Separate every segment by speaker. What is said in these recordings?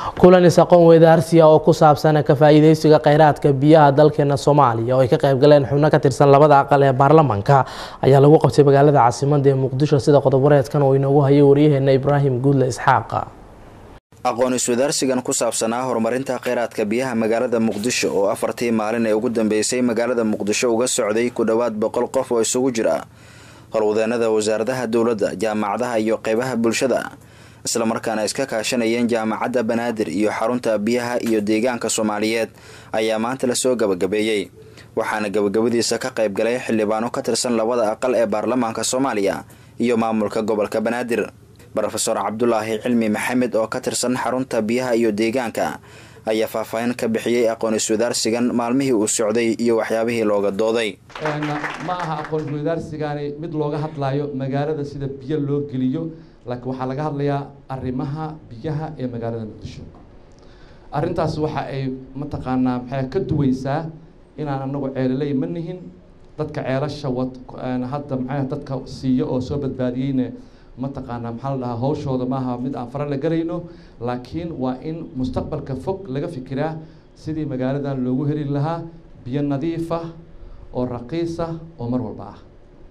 Speaker 1: kulan is-aqoon weydaarsiya oo ku saabsan ka faa-iideysiga kheyraadka biyaha dalkeena soomaaliya oo ay ka qayb galeen xubno ka tirsan labada aqal ee baarlamaanka ayaa lagu qabtay magaalada caasimada ee muqdisho sida qodob-wareedkan oo inoogu hayay waryaheena ibraahim guudle isxaaqa
Speaker 2: aqoon iswadaarsigan ku saabsanaa horumarinta kheyraadka biyaha magaalada muqdisho oo afartii maalin ee ugu dambeysay magaalada muqdisho uga socday ku dhowaad boqol qof oo isugu jira howlwadeenada wasaaradaha dowladda jaamacadaha iyo qeybaha bulshada islamarkaana iska kaashanayeen jaamacadda banaadir iyo xarunta biyaha iyo deegaanka soomaaliyeed ayaa maanta lasoo gabagabeeyey waxaana gabagabadiisa ka qayb galay xildhibaano ka tirsan labada aqal ee baarlamaanka soomaaliya iyo maamulka gobolka banaadir rofeor cabdulaahi cilmi maxamed oo ka tirsan xarunta biyaha iyo deegaanka ayaa faahfaahin ka bixiyey aqoon iswadaarsigan maalmihii uu socday iyo waxyaabihii looga dooday
Speaker 3: ma aha aqoon iswadaarsigani mid looga hadlayo magaalada sida biyo loo geliyo laakiin waxaa laga hadlayaa arrimaha biyaha ee magaalada muqdisho arrintaas waxa ay mataqaanaa maxay ka duweysaa inaan anagu ceeloley ma nihin dadka ceelasha wad hadda maxay dadka siiyo oo soo badbaadiyeyna mataqaanaa maxaa la dhahaa hawshooda maaha mid aan fara la galayno laakiin waa in mustaqbalka fog laga fikiraa sidii magaaladan loogu heli lahaa biyo nadiif ah oo raqiis ah oo mar walba ah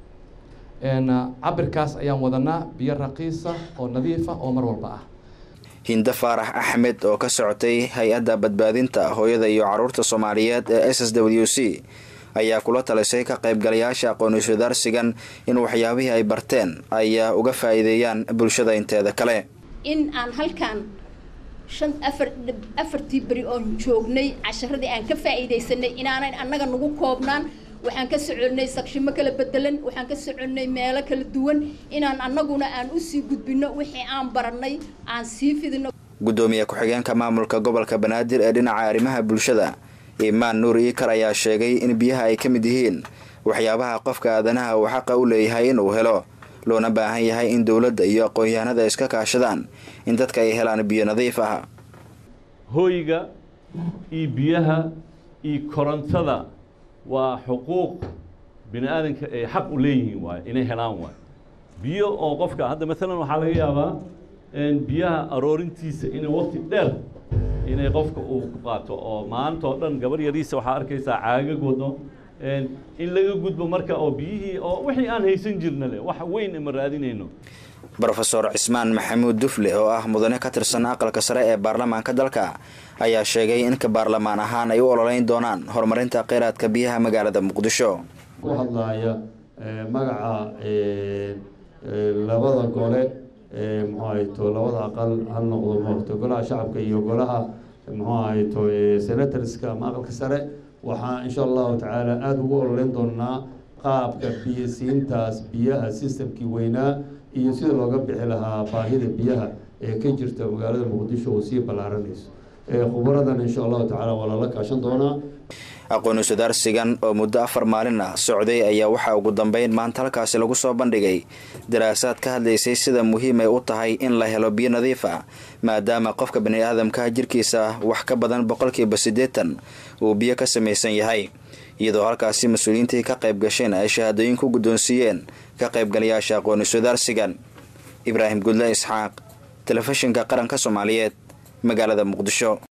Speaker 3: cabirkaas ayaan wadanaa biyo raqiis ah oo nadiif ah oo mar walba ah
Speaker 2: hindo faarax axmed oo ka socotay hay-adda badbaadinta hooyada iyo caruurta soomaaliyeed ee s s w c ayaa kula talisay ka qaybgalayaasha aqoon iswadaarsigan in waxyaabihii ay barteen ay uga faa-iideeyaan bulshada inteeda kale
Speaker 4: in aan halkan shan afar afartii beri oon joognay casharadii aan ka faa-iideysanay inaanan annaga nagu koobnaan waxaan ka soconnay sagshimo kala bedelan waxaan ka soconnay meelo kala duwan inaan annaguna aan usii gudbino wixii aan barannay aan sii fidino
Speaker 2: guddoomiye ku-xigeenka maamulka gobolka banaadir ee dhinaca arrimaha bulshada imaan nuur iikar ayaa sheegay in biyaha ay ka mid yihiin waxyaabaha qofka aadanaha uu xaqa u leeyahay inuu helo loona baahan yahay in dowladda iyo aqoon-yahanada iska kaashadaan in dadka ay helaan biyo nadiif ah
Speaker 5: hooyga iyo biyaha iyo korontada waa xuquuq bini aadanka ay xaq u leeyihiin waay inay helaan waay biyo oo qofka hadda maalan waxaa laga yaabaa biyaha aroorintiisa inay waqti dheer inay qofka uu ku qaato oo maanta oo dhan gabar yariisa waxaa arkaysaa caagag wado in laga gudbo marka oo biyihii oo wixii aan haysan jirna leh wax weyn ima raadinayno
Speaker 2: rofeor cismaan maxamuud dufle oo ah mudane ka tirsan aqalka sare ee baarlamaanka dalka ayaa sheegay in ka baarlamaan ahaan ay u ololeyn doonaan horumarinta kheyraadka biyaha magaalada muqdisho
Speaker 6: ku hadlaaya magaca labada gole muxuu ahayto labada aqal ha noqdo mato golaha shacabka iyo golaha muxuu ahayto senatorska ama aqalka sare waxaa insha allahu tacaala aada ugu ololeyn doonaa qaabka biyo siintaas biyaha systemkii weynaa iyo sida looga bixi lahaa baahida biyaha ee ka jirta magaalada muqdisho oo sii ballaaranayso khubaradan insha allahu tacala waa lala kaashan doonaa
Speaker 2: aqoon iswadaarsigan oo muddo afar maalin ah socday ayaa waxaa ugu dambeyn maanta halkaasi lagu soo bandhigay daraasaad ka hadlaysay sida muhiim ay u tahay in la helo biyo nadiif ah maadaama qofka bani aadamka jirkiisa wax ka badan boqolkiiba siddeetan uu biyo ka samaysan yahay iyadoo halkaasi mas-uuliyiintii ka qayb gasheen ay shahaadooyin ku guddoonsiiyeen ka qaybgalayaasha aqoon iswadaarsigan ibraahim gudle isxaaq telefishinka qaranka soomaaliyeed magaalada muqdisho